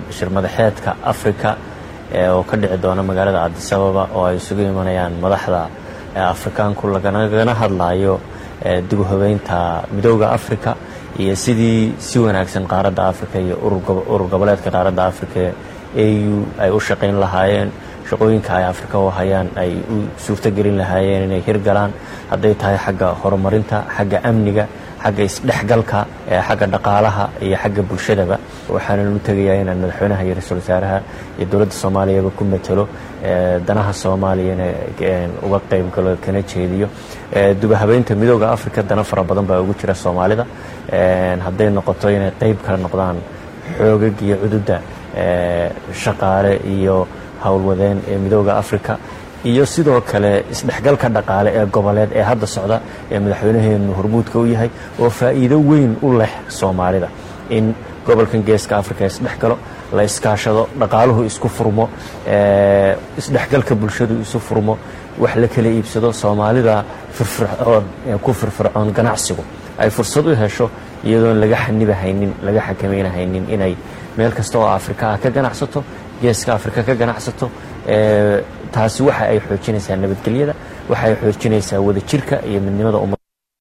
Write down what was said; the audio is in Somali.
shir madaxeedka africa oo ka dhici doona magaalada cabdisababa oo ay isugu imanayaan madaxda afrikaanku laganagana hadlayo dib u habeynta midooda africa iyo sidii si wanaagsan qaaradda africa iyo urur goboleedka qaaradda africa au ay u shaqayn lahaayeen shaqooyinka ay afrika u hayaan ay u suurtogelin lahaayeen inay hirgalaan hadday tahay xagga horumarinta xagga amniga xagga isdhexgalka xagga dhaqaalaha iyo xagga bulshadaba waxaanan u tegayaa inaan madaxweynaha iyo ra-iisul wasaaraha iyo dowladda soomaaliyaba ku matalo danaha soomaaliyana uga qayb galo kana jeediyo dubahabeynta midooda africa dana fara badan baa ugu jira soomaalida hadday noqoto inay qayb kala noqdaan xoogag iyo cududda shaqaale iyo howlwadeen ee midooda africa iyo sidoo kale isdhexgalka dhaqaale ee goboleed ee hadda socda ee madaxweynaheenu hormuudka u yahay oo faa'iido weyn u leh soomaalida in gobolkan geeska africa isdhexgalo la iskaashado dhaqaaluhu isku furmo isdhexgalka bulshadu isu furmo wax la kala iibsado soomaalida firfircoon ku firfircoon ganacsigu ay fursad u hesho iyadoon laga xanibahaynin laga xakameynahaynin inay meel kasta oo afrika ah ka ganacsato geeska afrika ka ganacsato taasi waxa ay xoojinaysaa nabadgelyada waxa ay xoojinaysaa wadajirka iyo midnimada umma